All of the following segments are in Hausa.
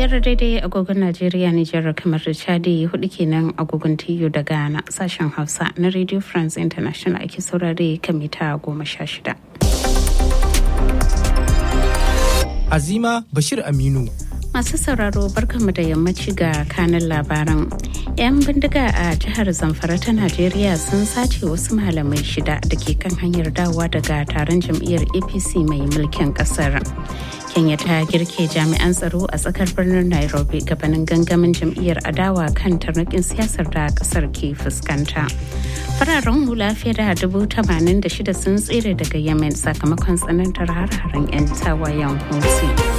biyar daidai agogon Najeriya Nijar kamar da Chadi hudu kenan agogon TU da Ghana sashen Hausa na Radio France International ake saurare kan mita goma sha shida. Azima Bashir Aminu. Masu sauraro barkanmu da yammaci ga kanin labaran. 'Yan bindiga a jihar Zamfara ta Najeriya sun sace wasu malamai shida da ke kan hanyar dawowa daga taron jam'iyyar APC mai mulkin kasar. Kenya ta girke jami'an tsaro a tsakar birnin Nairobi gabanin gangamin jam'iyyar adawa kan tarnakin siyasar da kasar ke fuskanta. Fararen hula fiye da dubu tamanin da shida sun tsere daga Yemen sakamakon tsanantar har-haren 'yan tawayen Houthi.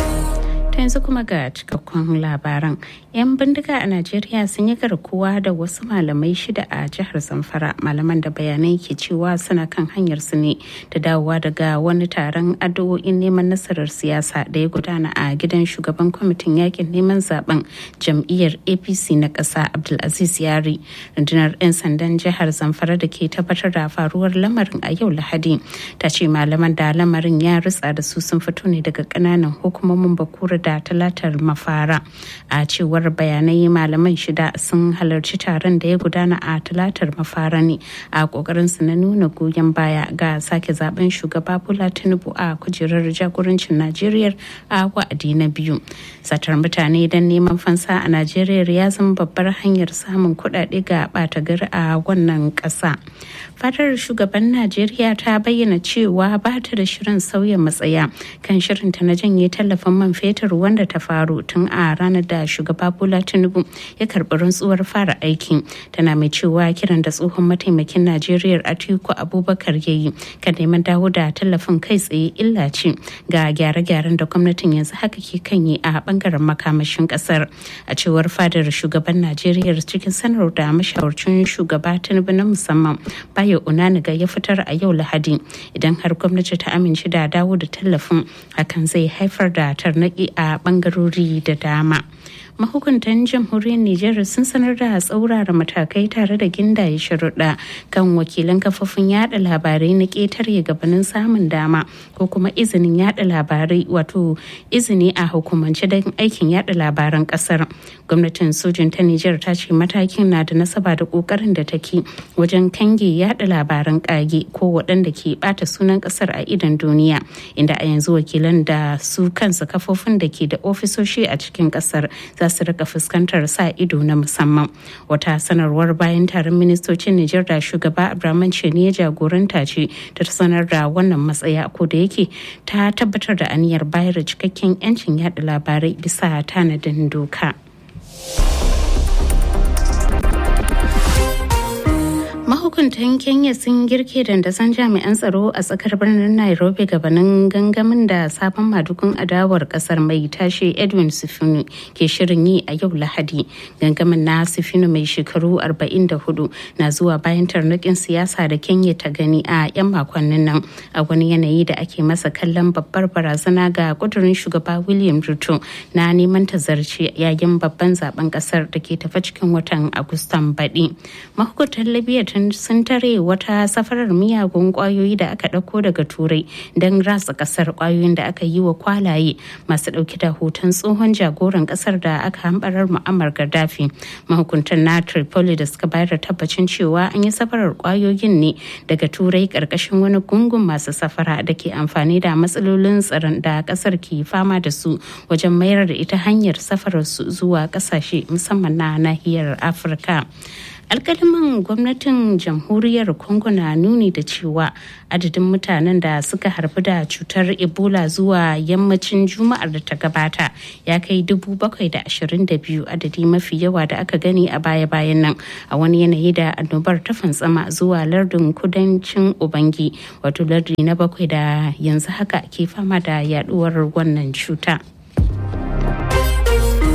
ta yanzu kuma ga cikakkun labaran yan bindiga a najeriya sun yi garkuwa da wasu malamai shida a jihar zamfara malaman da bayanai ke cewa suna kan hanyar su ne da dawowa daga wani taron addu'o'in neman nasarar siyasa da ya gudana a gidan shugaban kwamitin yakin neman zaben jam'iyyar apc na ƙasa abdulaziz yari rundunar 'yan sandan jihar zamfara da ke tabbatar da faruwar lamarin a yau lahadi ta ce malaman da lamarin ya ritsa da su sun fito ne daga ƙananan hukumomin bakura da talatar mafara a cewar bayanai malaman shida sun halarci taron da ya gudana a talatar mafara ne a kokarin su na nuna goyon baya ga sake zaben shugaba bola tinubu a kujerar jagorancin najeriya a wa'adi na biyu satar mutane don neman fansa a najeriya ya zama babbar hanyar samun kuɗaɗe ga ɓata gari a wannan ƙasa fadar shugaban najeriya ta bayyana cewa ba ta da shirin sauya matsaya kan shirinta na janye tallafin man fetur wanda ta faru tun a ranar da shugaba bola tinubu ya karbi rantsuwar fara aiki tana mai cewa kiran da tsohon mataimakin najeriya atiku abubakar ya yi kan neman dawo da tallafin kai tsaye illa ce ga gyare-gyaren da gwamnatin yanzu haka ke kan yi a bangaren makamashin kasar a cewar fadar shugaban najeriya cikin sanar da mashawarcin shugaba tinubu na musamman bayo unaniga ya fitar a yau lahadi idan har gwamnati ta amince da dawo da tallafin hakan zai haifar da tarnaki a bangarori da dama mahukuntan jamhuriyar Nijar sun sanar da tsaurara matakai tare da gindaye sharuɗa kan wakilan kafofin yada labarai na ƙetare gabanin samun dama ko kuma izinin yada labarai wato izini a hukumance don aikin yada labaran ƙasar gwamnatin sojin ta Nijar ta ce matakin na da nasaba da ƙoƙarin da take wajen kange yada labaran ƙage ko waɗanda ke ɓata sunan ƙasar a idon duniya inda a yanzu wakilan da su kansu kafofin da ke da ofisoshi a cikin ƙasar za su rika fuskantar sa ido na musamman wata sanarwar bayan taron ministocin Nijar da shugaba Abraman ne ya jagoranta ce ta sanar da wannan matsaya ko da yake ta tabbatar da aniyar bayar da cikakken 'yancin yada labarai bisa tanadin doka. mahukuntan kenya sun girke dandasan jami'an tsaro a tsakar birnin nairobi gabanin gangamin da sabon madugun adawar kasar mai tashi edwin sufinu ke shirin yi a yau lahadi gangamin na sufinu mai shekaru 44 na zuwa bayan tarnakin siyasa da kenya ta gani a 'yan makonnin nan a wani yanayi da ake masa kallon babbar barazana ga kudurin shugaba william ruto na neman tazarci yayin babban zaben kasar da ke tafa cikin watan agustan baɗi mahukuntan libya sun tare wata safarar miyagun kwayoyi da aka ɗauko daga turai don ratsa ƙasar kwayoyin da aka yi wa kwalaye masu ɗauke da hoton tsohon jagoran ƙasar da aka hambarar mu'ammar gaddafi mahukuntan na tripoli da suka bayar da tabbacin cewa an yi safarar kwayoyin ne daga turai ƙarƙashin wani gungun masu safara da ke amfani da matsalolin tsaron da ƙasar ke fama da su wajen mayar da ita hanyar safarar su zuwa ƙasashe musamman na nahiyar afirka alkaliman gwamnatin jamhuriyar congo na nuni da cewa adadin mutanen da suka harbi da cutar ebola zuwa yammacin juma'ar da ta gabata ya kai dubu bakwai da ashirin da biyu adadi mafi yawa da aka gani a baya-bayan nan a wani yanayi da annobar ta fantsama zuwa lardin kudancin ubangi wato lardi na bakwai da yanzu haka ke fama da yaduwar wannan cuta.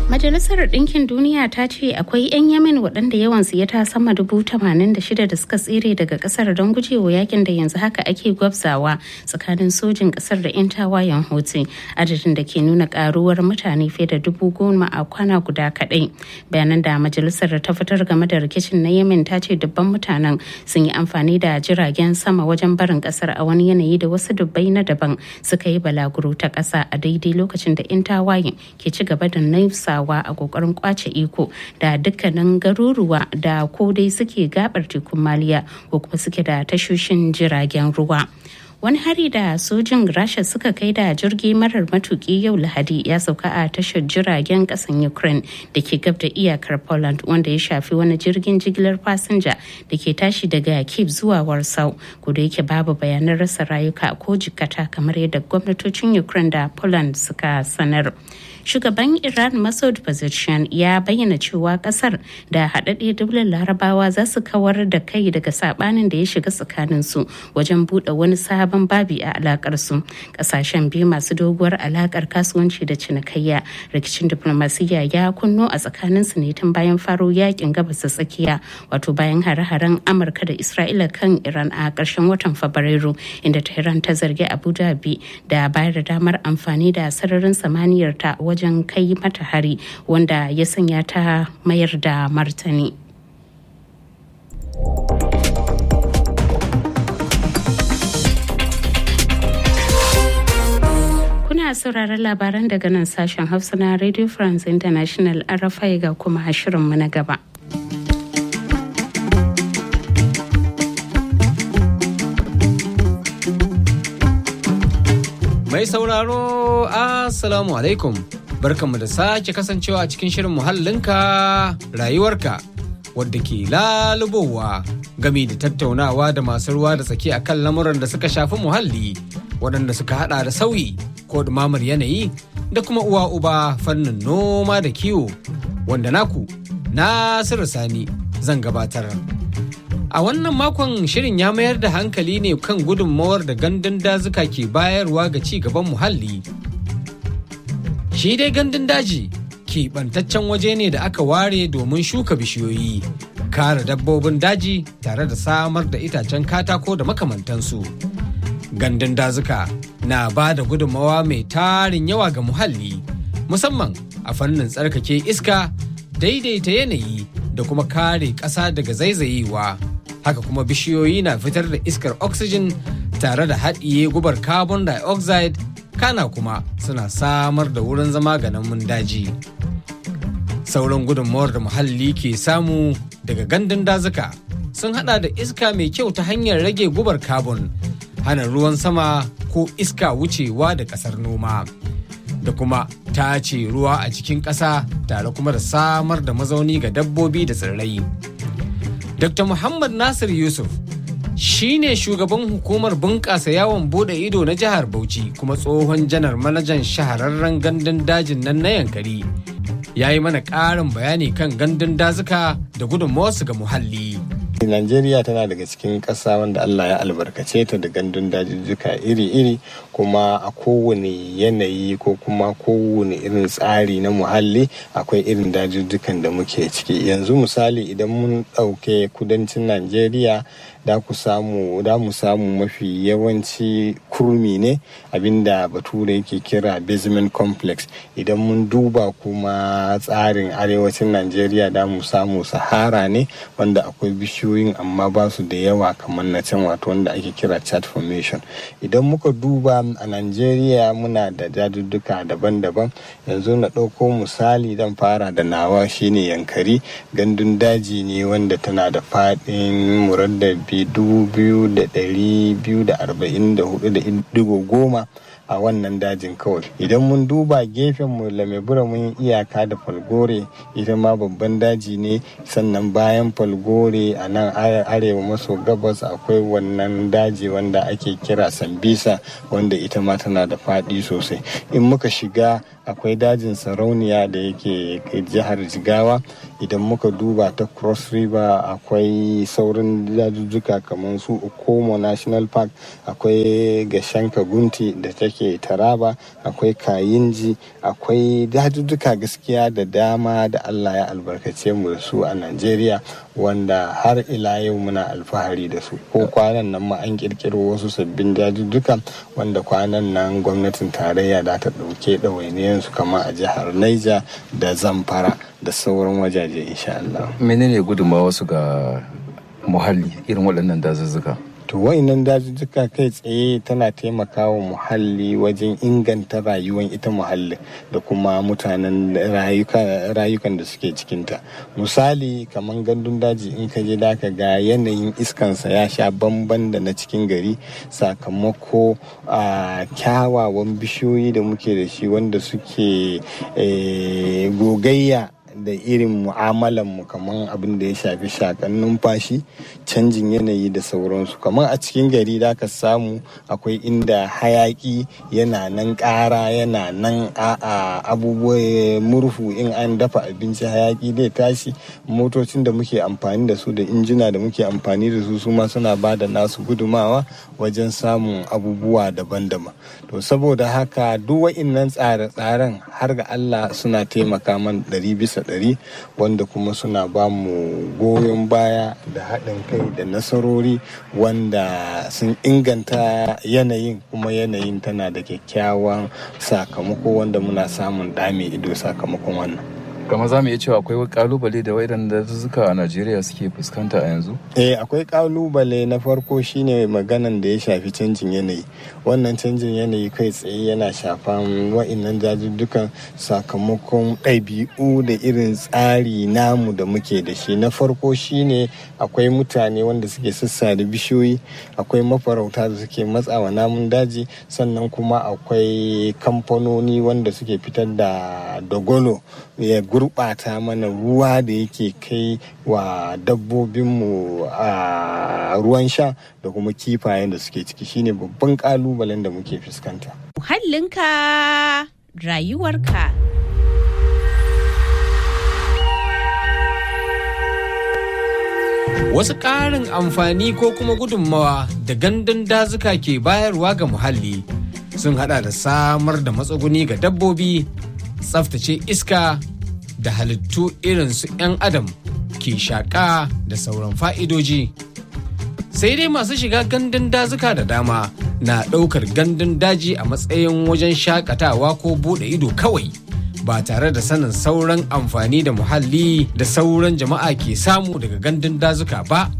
Majalisar Ɗinkin Duniya ta ce akwai 'yan Yemen waɗanda yawansu ya ta sama dubu tamanin da shida da suka tsere daga ƙasar don gujewa yakin da yanzu haka ake gwabzawa tsakanin sojin ƙasar da 'yan tawayen Houthi adadin da ke nuna ƙaruwar mutane fiye da dubu goma a kwana guda kaɗai. Bayanan da majalisar ta fitar game da rikicin na Yemen ta ce dubban mutanen sun yi amfani da jiragen sama wajen barin ƙasar a wani yanayi da wasu dubbai na daban suka yi balaguro ta ƙasa a daidai lokacin da 'yan tawayen ke ci gaba da naisawa a kokarin kwace iko da dukkanin garuruwa da ko dai suke gabar tekun maliya ko kuma suke da tashoshin jiragen ruwa wani hari da sojin rasha suka kai da jirgi marar matuki yau lahadi ya sauka a tashar jiragen kasan ukraine da ke gab da iyakar poland wanda ya shafi wani jirgin jigilar fasinja da ke tashi daga kiev zuwa warsaw ko da yake babu bayanan rasa rayuka ko jikata kamar yadda gwamnatocin ukraine da poland suka sanar shugaban iran masoud pezeshkian ya bayyana cewa kasar da haɗaɗɗe daular larabawa za su kawar da kai daga sabanin da ya shiga tsakanin su wajen buɗe wani sabon babi a alakar su ƙasashen biyu masu doguwar alakar kasuwanci da cinikayya rikicin diplomasiyya ya kunno a tsakanin su ne tun bayan faro yakin gabas tsakiya wato bayan hare-haren amurka da isra'ila kan iran a ƙarshen watan fabrairu inda tehran ta zargi abu dhabi da bayar da damar amfani da sararin samaniyar ta wajen kai mata hari wanda ya sanya ta mayar da martani. Kuna sauraron labaran daga nan sashen Hausa na Radio France International RFI ga kuma shirinmu na gaba. Mai sauraro, Assalamu alaikum. Barkanmu da sake kasancewa a cikin shirin muhallinka rayuwarka wadda ke lalubowa gami da tattaunawa da masu ruwa da tsaki akan lamuran da suka shafi muhalli waɗanda suka hada da sauyi ko ɗumamar yanayi da kuma uwa uba fannin noma da kiwo wanda naku Nasiru Sani zan gabatar. A wannan makon shirin ya mayar da hankali ne kan gudunmawar da gandun dazuka ke bayarwa ga ci gaban muhalli. Shi dai gandun daji keɓantaccen waje ne da aka ware domin shuka bishiyoyi, kare dabbobin daji tare da samar da itacen katako da makamantansu. Gandun dazuka na ba da gudunmawa mai tarin yawa ga muhalli, musamman a fannin tsarkake iska, daidaita yanayi da kuma kare ƙasa daga zaizayewa. haka kuma bishiyoyi na fitar da iskar oxygen tare da haɗiye gubar carbon dioxide kana kuma suna samar da wurin zama ga namun daji sauran gudunmawar da muhalli ke samu daga gandun dazuka sun hada da iska mai kyau ta hanyar rage gubar carbon hana ruwan sama ko iska wucewa da ƙasar noma da kuma tace ruwa a cikin ƙasa tare kuma da samar da mazauni ga dabbobi da tsirrai. Dr. Muhammad Nasir Yusuf shi ne shugaban hukumar bunƙasa yawon bude ido na jihar Bauchi kuma tsohon janar manajan shahararren gandun dajin nan na yankari. Ya yi mana ƙarin bayani kan gandun dazuka da gudunmawarsu ga muhalli. Najeriya tana daga cikin ƙasa wanda Allah ya albarkace ta da gandun dajijjuka iri-iri kuma a kowane yanayi ko kuma kowane irin tsari na muhalli akwai irin dajijjukan da muke ciki yanzu misali idan mun ɗauke kudancin Najeriya da ku samu da mu samu mafi yawanci kurmi ne abinda bature yake kira basement complex idan mun duba kuma tsarin arewacin Najeriya da mu samu sahara ne wanda akwai bishiyoyi bishiyoyin amma ba su da yawa kamar na can wato wanda ake kira chat formation idan muka duba a Najeriya muna da jadudduka daban-daban yanzu na ɗauko misali dan fara da nawa shine yankari gandun daji ne wanda tana da faɗin muraddabi dubu biyu da ɗari biyu da arba'in da hudu da digo goma a wannan dajin kawai idan mun duba gefen mu lamebura mun iyaka da falgore ita ma babban daji ne sannan bayan falgore a nan arewa maso gabas akwai wannan daji wanda ake kira sambisa wanda ita ma tana da faɗi sosai in muka shiga akwai dajin sarauniya da yake jihar jigawa idan muka duba ta cross river akwai saurin dajujjuka kamar su okomo national park akwai gashanka gunti da take taraba akwai kayinji akwai dajujjuka gaskiya da dama da allah ya albarkace mu da su a najeriya wanda har ila yau muna alfahari da su ko kwanan nan ma an kirkiro wasu sabbin dajujjuka wanda kwanan nan gwamnatin tarayya da ta ɗauke ɗawainiyansu kama a jihar niger da zamfara da sauran wajaje insha Allah. menene gudunmawa wasu ga muhalli irin waɗannan dazuzzuka to wa'inan dajujjuka kai tsaye tana taimakawa muhalli wajen inganta rayuwar ita muhalli da kuma mutanen rayukan da suke cikinta misali kamar gandun daji in ka je da ka ga yanayin iskansa ya sha bamban da na cikin gari sakamako a kyawawan bishiyoyi da muke da shi wanda suke gogayya da irin mu'amalanmu kamar abin da ya shafi shakan numfashi canjin yanayi da sauransu kamar a cikin gari da ka samu akwai inda hayaki yana nan ƙara yana nan a abubuwa murhu in an dafa abinci hayaki zai tashi motocin da muke amfani da su da injina da muke amfani da su su ma suna ba da nasu gudumawa wajen samun abubuwa daban-daban to saboda haka duk wa'innan tsare-tsaren har ga allah suna taimaka man ɗari bisa ɗari wanda kuma suna ba mu goyon baya da haɗin kai da nasarori wanda sun inganta yanayin kuma yanayin tana da kyakkyawan sakamako wanda muna samun ɗame ido sakamakon wannan kama za mu iya cewa akwai kalubale da waidan dazuzzuka a najeriya suke fuskanta a yanzu eh akwai kalubale na farko shine maganan da ya shafi canjin yanayi wannan canjin yanayi kai tsaye yana shafan wa'innan dajujjukan sakamakon ɗabi'u da irin tsari namu da muke da shi na farko shine akwai mutane wanda suke sassa da bishiyoyi akwai mafarauta da suke matsawa namun daji sannan kuma akwai kamfanoni wanda suke fitar da dogolo ya gurɓata mana ruwa da yake kai wa dabbobinmu a ruwan sha da kuma kifayen da suke ciki shine babban kalubalen da muke fuskanta. Muhallinka rayuwarka. Wasu ƙarin amfani ko kuma gudunmawa da gandun dazuka ke bayarwa ga muhalli sun hada da samar da matsuguni ga dabbobi, tsaftace iska da halittu irin su 'yan adam ke shaƙa da sauran fa'idoji. Sai dai masu shiga gandun dazuka da dama na ɗaukar gandun daji a matsayin wajen shakatawa ko buɗe ido kawai ba tare da sanin sauran amfani da muhalli da sauran jama'a ke samu daga gandun dazuka ba.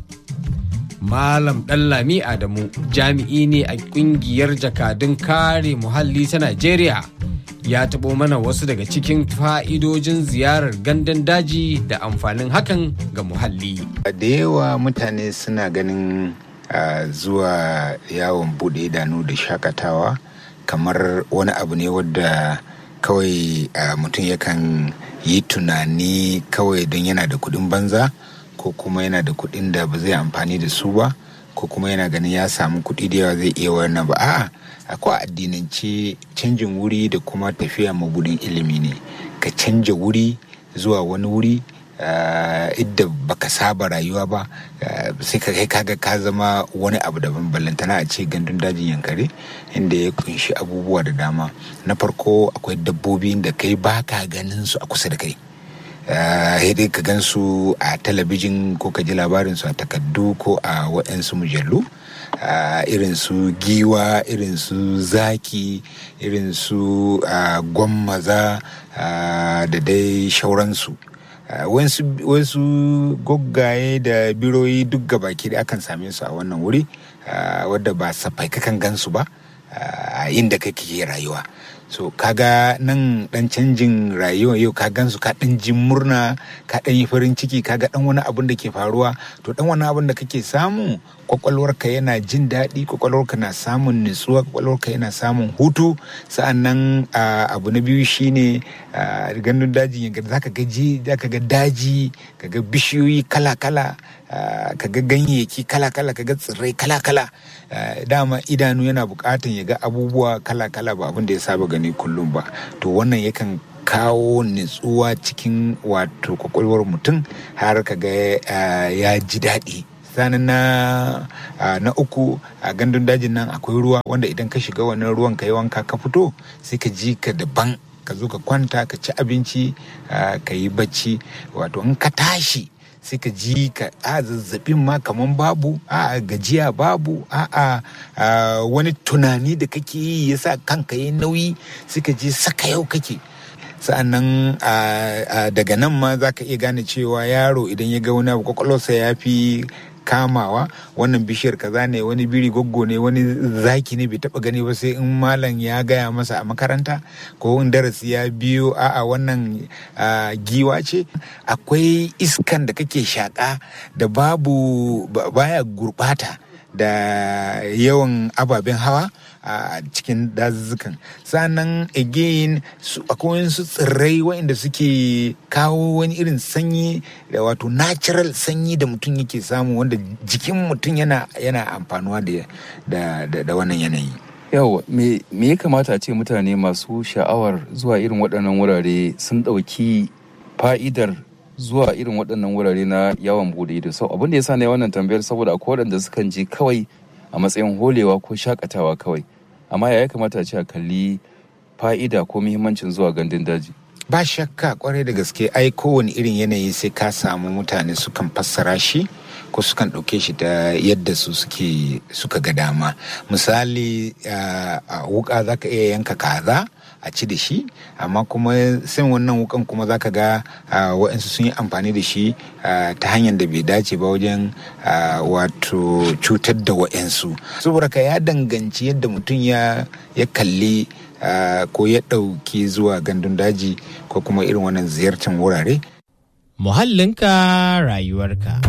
Malam Ɗanlami Adamu jami'i ne a ƙungiyar jakadun kare muhalli ta Najeriya. ya taɓo mana wasu daga cikin fa'idojin ziyarar gandun daji da amfanin hakan ga muhalli. Da yawa mutane suna ganin uh, zuwa yawon buɗe idanu da shakatawa kamar wani abu ne wadda kawai uh, mutum yakan yi tunani kawai don yana da kuɗin banza ko kuma yana da kuɗin da ba zai amfani da su ba ko kuma yana ganin ya samu kuɗi da yawa zai iya wannan ba a'a akwai addinance canjin wuri da kuma tafiya mabudin ilimi ne ka canja wuri zuwa wani wuri idda baka saba rayuwa ba sai ka kai kaga ka zama wani abu daban ballantana a ce gandun dajin yankare inda ya kunshi abubuwa da dama na farko akwai dabbobi da kai baka ganin su a kusa da kai dai ka gan su a talabijin ko ka ji labarin su a takaddu ko a waɗansu mujallu Uh, irin su giwa irin su zaki irin su uh, gwammaza uh, da dai shauransu wasu goggaye da biroyi duk gabaki da akan same su a wannan wuri wadda ba safai kakan gansu ba a inda kake rayuwa so kaga nan dan canjin rayuwa yau ka gansu ka dan jin murna ka dan yi farin ciki kaga dan wani abun da ke faruwa to dan wani abun da kake samu kwakwalwarka yana jin daɗi kwakwalwarka na samun nutsuwa kwakwalwarka yana samun hutu sa'annan abu na biyu shine gandun daji zaka ga zaka ga daji kaga bishiyoyi kala-kala kaga ganyayyaki kala-kala kaga tsirrai kala-kala dama idanu yana bukatan ya ga abubuwa kala-kala ba abin da ya saba gani kullum ba to wannan yakan kawo nutsuwa cikin wato kwakwalwar mutum har ka ga ya ji daɗi sanin na na uku a gandun dajin nan akwai ruwa wanda idan ka shiga wannan ruwan ka yi wanka ka fito sai ka ji ka daban ka zo ka kwanta ka ci abinci ka yi bacci wato in ka tashi sai ka ji ka a zazzabin ma kaman babu a gajiya babu a wani tunani da kake yi yasa kanka yi nauyi sai ka ji saka yau kake sa'annan daga nan ma za ka iya gane cewa yaro idan ya ga wani abu kwakwalwarsa ya fi kamawa wannan bishiyar kaza ne wani biri goggo ne wani zaki ne bai taba gani ba sai in malam ya gaya masa a makaranta ko in darasi ya biyo a'a wannan giwa ce akwai iskan da kake shaka da babu baya gurbata da yawan ababen hawa a cikin dazuzzukan sannan again akwai wasu tsirrai waɗanda suke kawo wani irin sanyi da wato natural sanyi da mutum yake samu wanda jikin mutum yana yana amfanuwa da da wannan yanayi yawa me ya kamata a ce mutane masu sha'awar zuwa irin waɗannan wurare sun ɗauki fa'idar zuwa irin waɗannan wurare na yawon bude ido sau abin da ya sa na wannan tambayar saboda akwai waɗanda sukan je kawai a matsayin holewa ko shakatawa kawai amma ya kamata a ce a kalli fa'ida ko muhimmancin zuwa gandun daji ba shakka kwarai da gaske ai kowane irin yanayi sai ka samu mutane sukan fassara shi ko sukan ɗauke shi da yadda su suke suka ga dama misali a wuka za ka iya yanka kaza a ci da shi amma kuma sai wannan wukan kuma zaka ga waɗansu sun yi amfani da shi ta hanyar da bai dace ba wajen wato cutar da waɗansu saboda ka ya danganci yadda mutum ya kalli ko ya ɗauki zuwa gandun daji ko kuma irin wannan ziyartar wurare muhallinka rayuwarka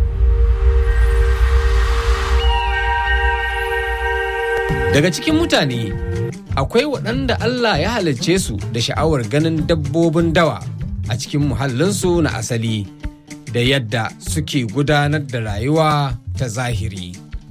daga cikin mutane akwai waɗanda Allah ya halicce su da sha'awar ganin dabbobin dawa a cikin muhallinsu na asali da yadda suke gudanar da rayuwa ta zahiri.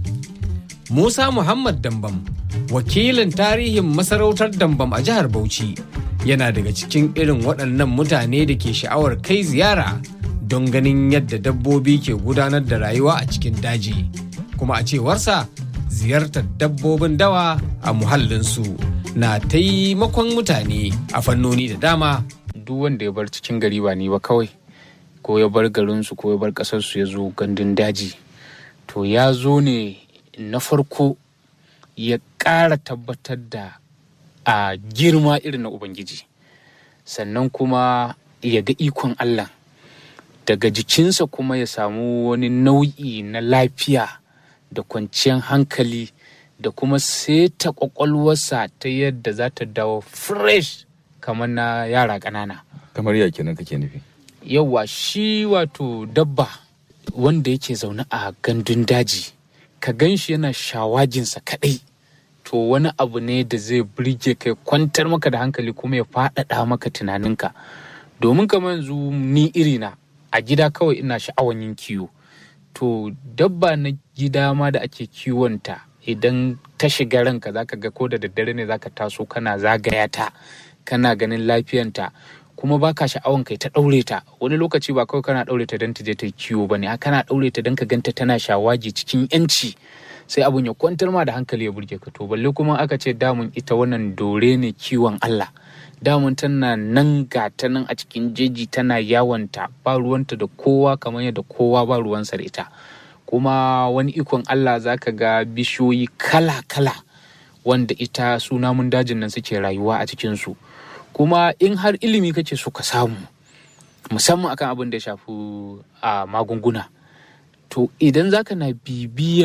Musa Muhammad Dambam, wakilin tarihin masarautar Dambam a jihar Bauchi, yana daga cikin irin waɗannan mutane da ke sha'awar kai ziyara don ganin yadda dabbobi ke gudanar da rayuwa a cikin daji. Kuma a cewarsa, ziyartar dabbobin dawa a muhallinsu na taimakon mutane a fannoni da dama. Duk wanda ya bar cikin gari ba ni ba kawai, ko ya bar garinsu ko ya bar ƙasarsu ya zo gandun daji. To ya zo ne na farko ya ƙara tabbatar da a girma irin na Ubangiji. Sannan kuma ya ga ikon Allah. Daga jikinsa kuma ya samu wani nau'i na lafiya. da kwanciyar hankali da kuma seta kwakwalwarsa ta yadda za ta dawo fresh kamar na yara ƙanana. kamar ya kenan kake nufi Yawwa shi wato dabba wanda yake zaune a gandun daji ka gan shi yana shawajinsa kaɗai to wani abu ne da zai burge kai kwantar maka da hankali kuma ya faɗaɗa maka tunaninka domin kamar yanzu ni irina a gida kawai ina sha'awan yin kiwo to dabba na gida ma da ake kiwonta idan ta shiga ranka zaka ga ko da daddare ne zaka taso kana zagaya ta kana ganin lafiyanta kuma baka sha'awan kai ta ɗaure ta wani lokaci ba kawai kana ɗaure ta don ta je ta kiwo ba ne kana ɗaure ta don ka ganta tana shawagi cikin yanci sai abun ya kwantar ma da hankali ya burge ka to balle kuma aka ce damun ita wannan dore ne kiwon Allah damun tana nan ga ta nan a cikin jeji tana yawanta ba ruwanta da kowa kamar yadda kowa ba ruwansa da ita kuma wani ikon Allah zaka ga bishiyoyi kala-kala wanda ita su namun dajin nan suke rayuwa a cikinsu kuma in har ilimi kake so ka samu musamman akan abin da ya shafi a magunguna to idan zaka na bibiyan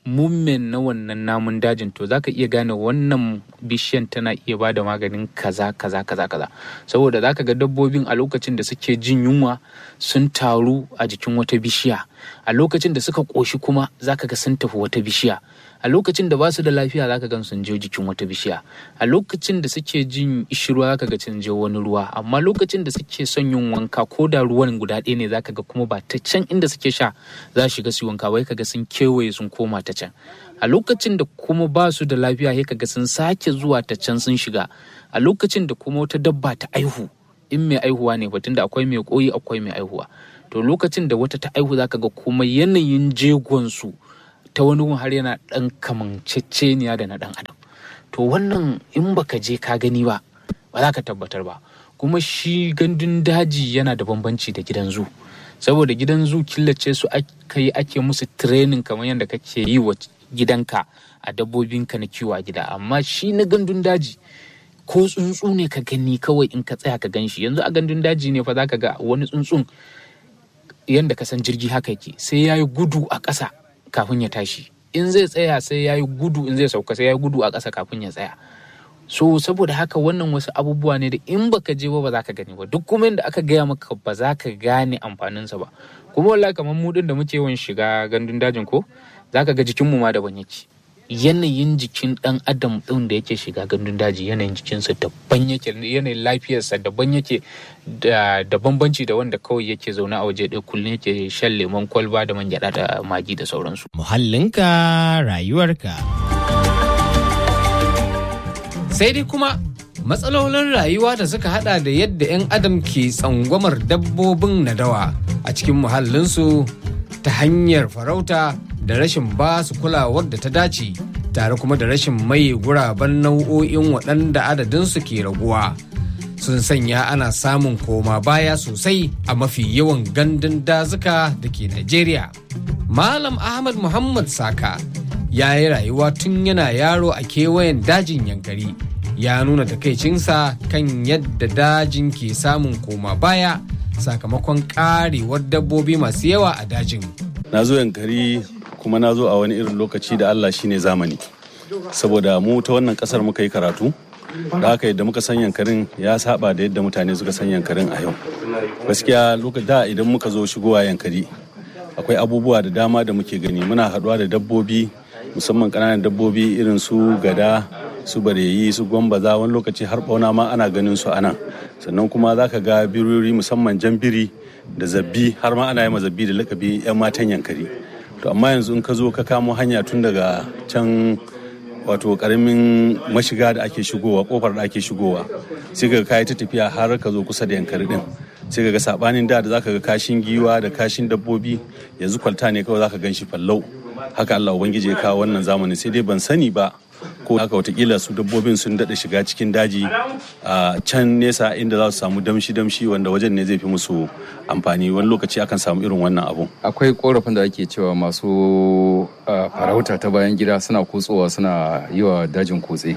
movement na wannan namun dajin to zaka iya gane wannan bishiyan tana iya ba da maganin kaza kaza kaza kaza saboda zaka ga dabbobin a lokacin da suke jin yunwa sun taru a jikin wata bishiya a lokacin da suka ƙoshi kuma zaka ga sun tafi wata bishiya a lokacin da ba su da lafiya zaka gan sun je jikin wata bishiya a lokacin da suke jin ishirwa zaka ga sun je wani ruwa amma lokacin da suke son yin wanka ko da ruwan guda ɗaya ne zaka ga kuma ba ta can inda suke sha za su shiga su wanka wai kaga sun kewaye sun koma ta can a lokacin da kuma ba su da lafiya sai kaga sun sake zuwa ta can sun shiga a lokacin da kuma wata dabba ta aihu in mai aihuwa ne batun da akwai mai koyi akwai mai aihuwa to lokacin da wata ta aihu zaka ga kuma yanayin jegon su ta wani gun har yana ɗan kamanceceniya da na ɗan adam to wannan in baka je ka gani ba ba za ka tabbatar ba kuma shi gandun daji yana da bambanci da gidan zu saboda gidan zu killace su aka yi ake musu training kamar yadda kake yi wa gidanka a dabbobinka na kiwo a gida amma shi na gandun daji ko tsuntsu ne ka gani kawai in ka tsaya ka gan shi yanzu a gandun daji ne fa za ka ga wani tsuntsun yadda ka san jirgi haka yake sai ya yi gudu a ƙasa kafin ya tashi in zai tsaya sai ya yi gudu in zai sauka sai ya yi gudu a ƙasa kafin ya tsaya so saboda haka wannan wasu abubuwa ne da in baka je ba ba za ka gani ba duk kuma da aka gaya maka ba za ka gane amfaninsa ba kuma wallahi kamar mu din da muke yawan shiga gandun dajin ko za ka ga jikinmu ma daban yake yanayin jikin dan adam din da yake shiga gandun daji yanayin jikinsa daban yake yanayin lafiyarsa daban yake da bambanci da wanda kawai yake zaune a waje ɗaya kullum yake shan lemon kwalba da man gyaɗa da magi da sauransu Muhallinka rayuwarka. sai dai kuma matsalolin rayuwa da suka hada da yadda 'yan adam ke tsangwamar dabbobin nadawa a cikin muhallinsu ta hanyar farauta da rashin ba su kulawar da ta dace tare kuma da rashin maye guraben nau'o'in waɗanda adadinsu ke raguwa sun sanya ana samun koma baya sosai a mafi yawan gandun dazuka da ke Najeriya. Malam Ahmad Muhammad Saka ya yi rayuwa tun yana yaro a kewayen dajin yankari ya nuna takaicinsa kan yadda dajin ke samun koma baya sakamakon karewar dabbobi masu yawa a dajin. na zo yankari kuma na zo a wani irin lokaci da Allah shine zamani saboda mu ta wannan kasar muka yi karatu da haka yadda muka san yankarin ya saba da yadda mutane suka san yankarin a yau gaskiya lokacin da idan muka zo shigowa yankari akwai abubuwa da dama da muke gani muna haɗuwa da dabbobi musamman ƙananan dabbobi irin su gada su bareyi su gwambaza wani lokaci har bauna ma ana ganin su anan sannan kuma za ka ga birori musamman jan biri da zabbi har ma ana yi ma zabbi da lakabi 'yan matan yankari to amma yanzu in ka zo ka kamo hanya tun daga can wato karamin mashiga da ake shigowa kofar da ake shigowa sai ka kayi ta tafiya har ka zo kusa da yankari din sai ka ga sabanin da da zaka ga kashin giwa da kashin dabbobi yanzu kwalta ne kawai zaka gan shi fallau haka Allah ubangiji ya kawo wannan zamani sai dai ban sani ba ko haka watakila su dabbobin sun daɗa shiga cikin daji a can nesa inda za su samu damshi-damshi wanda wajen ne zai fi musu amfani wani lokaci akan samu irin wannan abun akwai korafin da ake cewa masu ah, farauta ta bayan gida suna kutsowa suna yi wa dajin kutse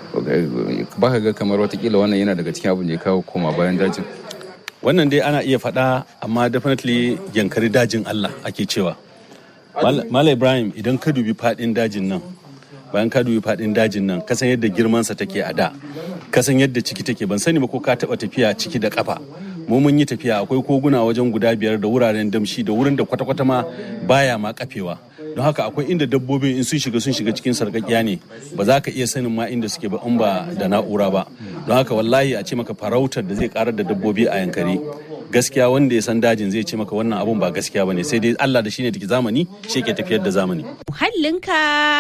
ba ka ga kamar watakila wannan yana daga cikin abin da ya kawo koma bayan dajin wannan dai ana iya faɗa amma definitely yankari dajin Allah ake cewa Mal- Mala Ibrahim idan ka dubi faɗin dajin nan bayan ka dubi faɗin dajin nan kasan yadda girmansa take a da kasan yadda ciki take ban sani ba ko ka taɓa tafiya ciki da ƙafa mu mun yi tafiya akwai koguna wajen guda biyar da wuraren damshi da wurin da kwata-kwata ma baya ma kafewa don haka akwai inda dabbobin in sun shiga sun shiga cikin sarƙaƙiya ne ba za ka iya sanin ma inda suke ba in ba da na'ura ba don haka wallahi a ce maka farautar da zai karar da dabbobi a yankari gaskiya wanda ya san dajin zai ce maka wannan abun ba gaskiya bane sai dai Allah da shine take zamani shi ke tafiyar da zamani Muhallinka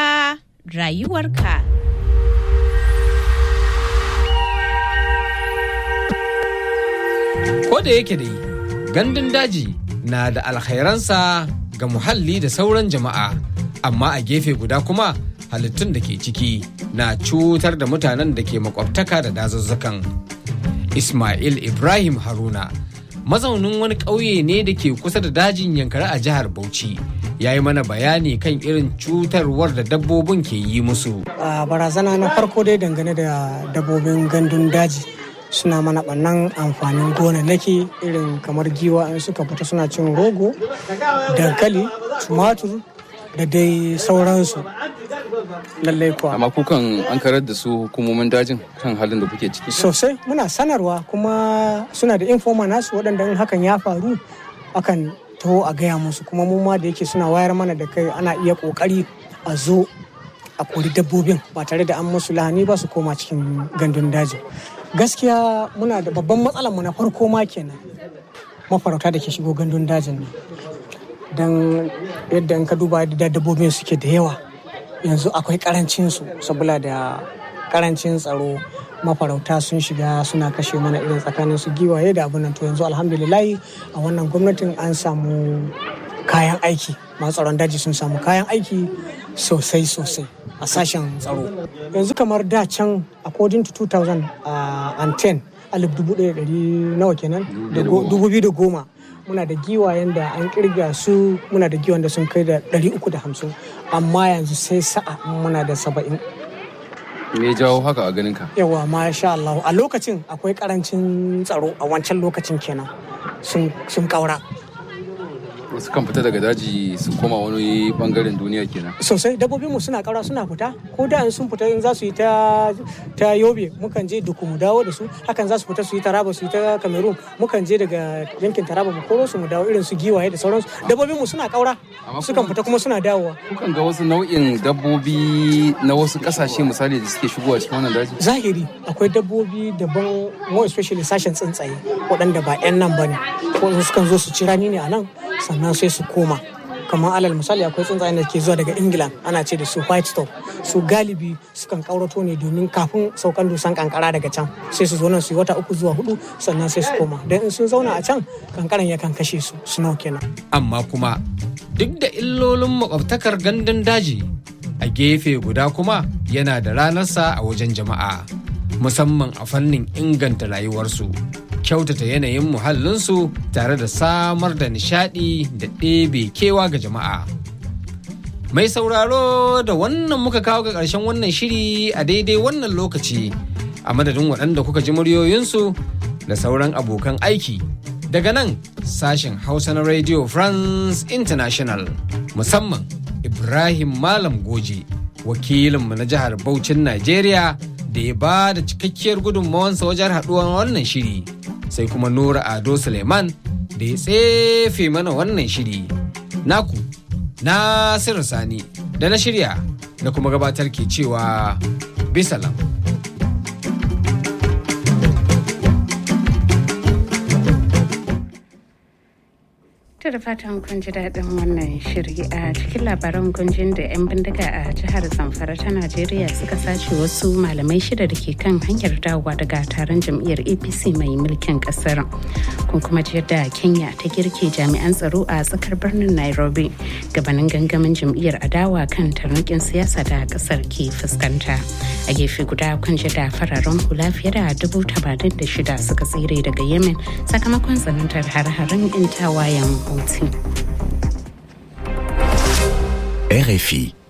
rayuwarka. Ko da yake dai gandun daji na da alkhairansa ga muhalli da sauran jama'a amma a gefe guda kuma halittun da ke ciki na cutar da mutanen da ke makwabtaka da dazuzzukan. Ismail Ibrahim Haruna mazaunin wani ƙauye ne da ke kusa da dajin yankari a jihar Bauchi ya yi mana bayani kan irin cutarwar da dabbobin ke yi musu. a barazana na farko dai dangane da dabbobin gandun daji suna mana ɓannan amfanin gonannaki irin kamar giwa in suka fita suna cin rogo dankali tumatur da dai sauransu lallai kuwa amma kukan an karar da su hukumomin dajin kan halin da kuke ciki sosai muna sanarwa kuma suna da informa nasu waɗanda in hakan ya faru akan taho a gaya musu kuma mu ma da yake suna wayar mana da kai ana iya ƙoƙari a zo a kori dabbobin ba tare da an musu lahani ba su koma cikin gandun daji gaskiya muna da babban matsalar mu na farko ma kenan mafarauta da ke shigo gandun dajin ne don yadda in ka duba da dabbobin suke da yawa yanzu akwai karancin su saboda da karancin tsaro mafarauta sun shiga suna kashe mana irin tsakanin su giwaye da abin nan to yanzu alhamdulillahi a wannan gwamnatin an samu kayan aiki masu tsaron daji sun samu kayan aiki sosai sosai a sashen tsaro yanzu kamar da can according to 2010 alif dubu ɗaya ɗari nawa kenan dubu biyu da goma muna da giwayen da an kirga su muna da giwayen da sun kai da ɗari uku da hamsin amma yanzu sai sa'a muna da saba'in me jawo haka a ganin ka yawa masha Allah a lokacin akwai karancin tsaro a wancan lokacin kenan sun kaura wasu kan fita daga daji su koma wani bangaren duniya kenan sosai dabbobin mu suna kaura suna fita ko da sun fita in za su yi ta ta yobe mukan je duku mu dawo da su hakan za su fita su yi taraba su yi ta cameroon mukan je daga yankin taraba mu koro su mu dawo irin su giwaye da sauransu dabbobin mu suna kaura sukan fita kuma suna dawowa kukan ga wasu nau'in dabbobi na wasu kasashe misali da suke shigowa cikin wannan daji zahiri akwai dabbobi daban more especially sashen tsuntsaye waɗanda ba 'yan nan ba ne ko sukan zo su ci rani ne a nan sannan sai su koma kamar alal misali akwai tsuntsayen da ke zuwa daga england ana ce da su white stop su galibi sukan kaurato ne domin kafin saukan dusan kankara daga can sai su zo nan su yi wata uku zuwa hudu sannan sai su koma don in sun zauna a can kankaran yakan kashe su snow kenan amma kuma duk da illolin makwabtakar gandun daji a gefe guda kuma yana da ranarsa a wajen jama'a musamman a fannin inganta rayuwarsu kyautata yanayin muhallinsu tare da samar da nishadi da ɗebe kewa ga jama'a. Mai sauraro da wannan muka kawo ga ƙarshen wannan shiri a daidai wannan lokaci a madadin waɗanda kuka ji muryoyinsu da sauran abokan aiki. Daga nan sashen Hausa na Radio France International musamman Ibrahim Malam Goje wakilinmu na jihar Bauchin Najeriya da ya ba da cikakkiyar gudunmawansa wajen haɗuwar wannan shiri. sai kuma Nura Ado Suleiman da ya tsefe mana wannan shiri. Naku, Nasiru Sani, da na shirya da kuma gabatar ke cewa bisalam. To da fatan kun ji daɗin wannan shiri a cikin labaran gunjin da 'yan bindiga a jihar Zamfara ta Najeriya suka sace wasu malamai shida da ke kan hanyar dawowa daga taron jam'iyyar APC mai mulkin ƙasar. Kun kuma ji yadda Kenya ta girke jami'an tsaro a tsakar birnin Nairobi gabanin gangamin jam'iyyar adawa kan tarnakin siyasa da ƙasar ke fuskanta. A gefe guda kun ji da fararen hula fiye da dubu tamanin da shida suka tsire daga Yemen sakamakon tsanantar har-haren 'yan tawayen Houthi. RFI